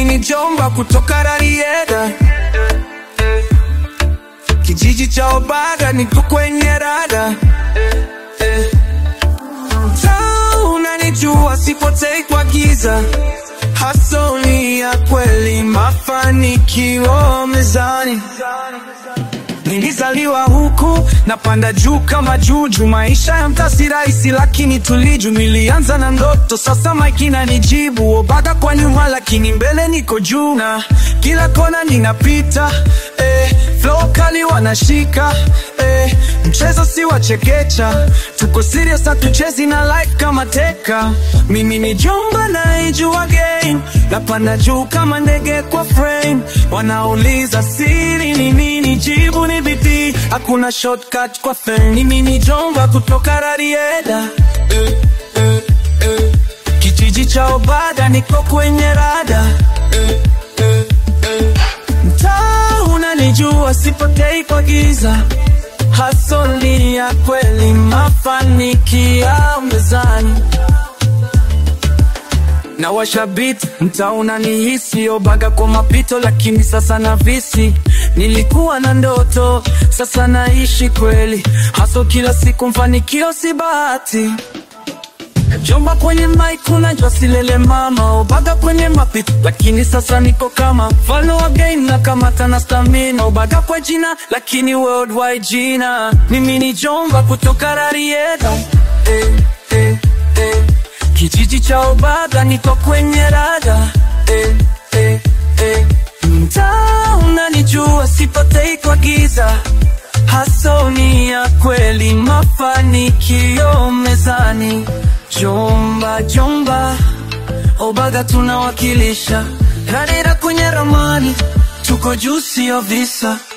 Mimi ni Jomba kutoka Rarieda, kijiji cha Obaga, niko kwenye rada Mtaa unanijua, sipotei kwa giza, hasoli ya kweli, mafanikio mezani. Nilizaliwa huku napanda juu kama juju, maisha ya mtaa si rahisi, lakini tuliju. Nilianza na ndoto, sasa maiki inanijibu. Obaga kwa nyuma, lakini mbele niko juu, na kila kona ninapita eh, flow kali wanashika eh, mchezo si wa chekecha, tuko serious, hatuchezi na life kama teka. Mimi ni Jomba naijua game, napanda juu kama ndege kwa frame. Wanauliza siri ni nini, jibu ni bidii, hakuna shortcut kwa fame. Mimi ni Jomba kutoka Rarieda eh, eh, eh. kijiji cha Obaga, niko kwenye rada eh, eh, eh. Mtaa unanijua, sipotei kwa giza, hasoli ya kweli, mafanikio mezani na washabiti mtaa unanihisi Obaga kwa mapito, lakini sasa na visi. Nilikuwa na ndoto, sasa naishi kweli, haso kila siku, mfanikio si bahati. Jomba kwenye mic unajua silele mama, Obaga kwenye mapito, lakini sasa niko kama mfalme wa game na kamata na stamina. Obaga kwa jina, lakini worldwide jina. Mimi ni Jomba kutoka Rarieda eh, eh, eh. Kijiji cha Obaga niko kwenye rada eh, eh, eh. Mtaa unanijua sipotei kwa giza, hasoni ya kweli, mafanikio mezani. Jomba Jomba Obaga tunawakilisha, Rarieda kwenye ramani, tuko juu sio visa.